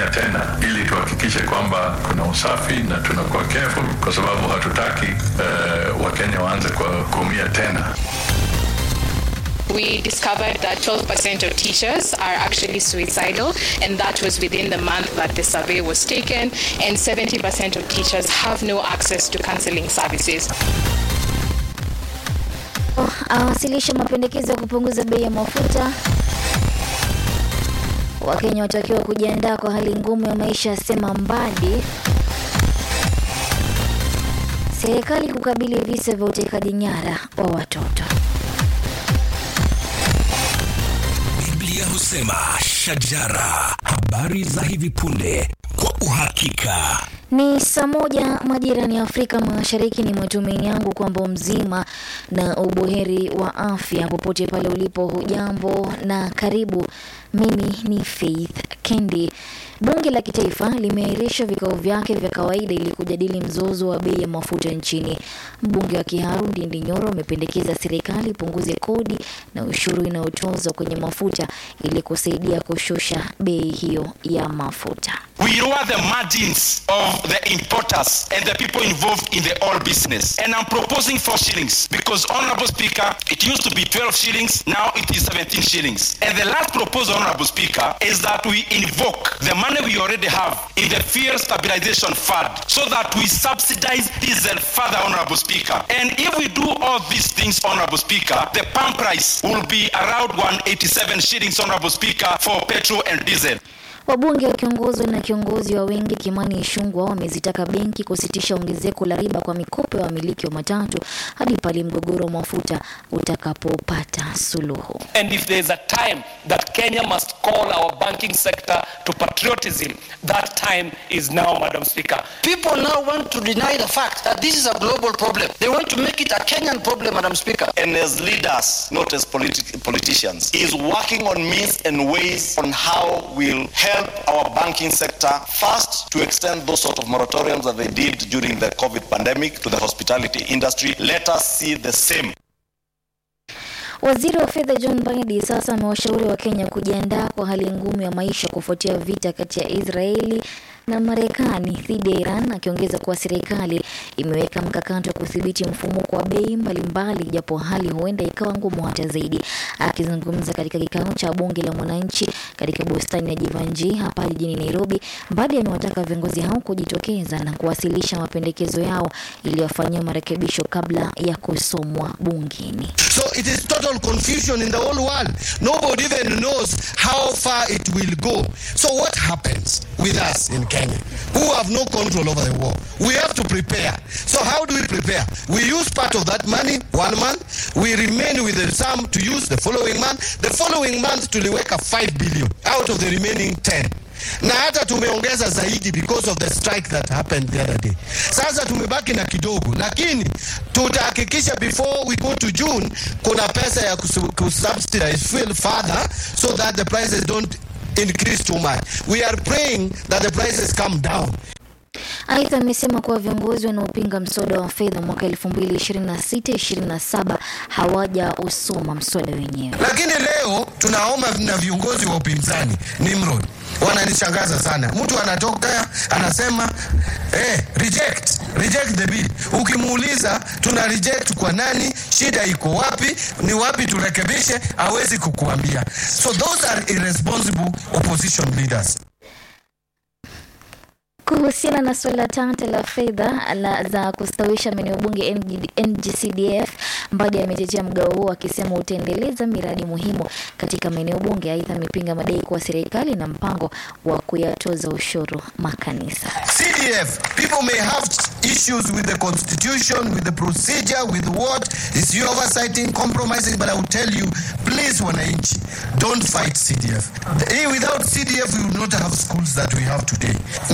kutumia tena, ili tuhakikishe kwamba kuna usafi na tunakuwa careful, kwa sababu hatutaki uh, Wakenya waanze kwa kuumia tena. we discovered that 12% of teachers are actually suicidal, and that was within the month that the survey was taken, and 70% of teachers have no access to counseling services. awasilisha mapendekezo ya kupunguza bei ya mafuta. Wakenya watakiwa kujiandaa kwa hali ngumu ya maisha, asema Mbadi. Serikali kukabili visa vya utekaji nyara wa watoto. Biblia husema shajara, habari za hivi punde kwa uhakika. Ni saa moja majirani ya Afrika Mashariki. Ni matumaini yangu kwamba mzima na ubuheri wa afya popote pale ulipo. Hujambo na karibu. Mimi ni Faith Kendi. Bunge la Kitaifa limeahirisha vikao vyake vya kawaida ili kujadili mzozo wa bei ya mafuta nchini. Mbunge wa Kiharu Ndindi Nyoro amependekeza serikali ipunguze kodi na ushuru inayotozwa kwenye mafuta ili kusaidia kushusha bei hiyo ya mafuta. We lower the margins of the importers and the people involved in the oil business. And I'm proposing four shillings because, Honorable Speaker, it used to be 12 shillings, now it is 17 shillings. And the last proposal, Honorable Speaker, is that we invoke the money we already have in the Fuel Stabilization Fund so that we subsidize diesel further, Honorable Speaker. And if we do all these things, Honorable Speaker, the pump price will be around 187 shillings, Honorable Speaker, for petrol and diesel. Wabunge wakiongozwa na kiongozi wa wengi Kimani Ichung'wah wamezitaka benki kusitisha ongezeko la riba kwa mikopo ya wamiliki wa matatu hadi pale mgogoro wa mafuta utakapopata suluhu. And if there is a time that Kenya must call our banking sector to patriotism, that time is now, Madam Speaker. People now want to deny the fact that this is a global problem. They want to make it a Kenyan problem, Madam Speaker. and as leaders, not as politi- politicians, is working on means and ways on how we'll help our banking sector first to extend those sort of moratoriums that they did during the COVID pandemic to the hospitality industry. Let us see the same Waziri wa fedha John Mbadi sasa amewashauri wa Kenya kujiandaa kwa hali ngumu ya maisha kufuatia vita kati ya Israeli na Marekani dhidi ya Iran, akiongeza kuwa serikali imeweka mkakati wa kudhibiti mfumuko wa bei mbalimbali, japo hali huenda ikawa ngumu hata zaidi. Akizungumza katika kikao cha bunge la mwananchi katika bustani ya Jivanji hapa jijini Nairobi, Mbadi amewataka viongozi hao kujitokeza na kuwasilisha mapendekezo yao ili wafanyiwe marekebisho kabla ya kusomwa bungeni. So it is total confusion in the whole world. Nobody even knows how far it will go. So what happens with us in Kenya, who have no control over the war? We have to prepare. So how do we prepare? We use part of that money one month. We remain with the sum to use the following month. The following month tuliweka 5 billion out of the remaining 10 na hata tumeongeza zaidi because of the strike that happened the other day. Sasa tumebaki na kidogo, lakini tutahakikisha before we go to June kuna pesa ya kusu- kusubsidize fuel further so that the prices don't increase too much. We are praying that the prices come down. Aidha, amesema kuwa viongozi wanaopinga mswada wa fedha mwaka 2026-27 hawajausoma mswada wenyewe. Lakini leo tunaomba na viongozi wa upinzani Nimrod wananishangaza sana. Mtu anatoka anasema eh, reject reject the bill. Ukimuuliza tuna reject kwa nani, shida iko wapi, ni wapi turekebishe, hawezi kukuambia. So those are irresponsible opposition leaders. Kuhusiana na suala tata la fedha la za kustawisha maeneo bunge NG NGCDF, Mbadi ametetea mgao huo akisema utaendeleza miradi muhimu katika maeneo bunge. Aidha, amepinga madai kuwa serikali na mpango wa kuyatoza ushuru makanisa. CDF, people may have issues with the constitution, with the procedure, with what is you oversighting, compromising, but I will tell you, please, wananchi, don't fight CDF. The- Without CDF, we would not have schools that we have today.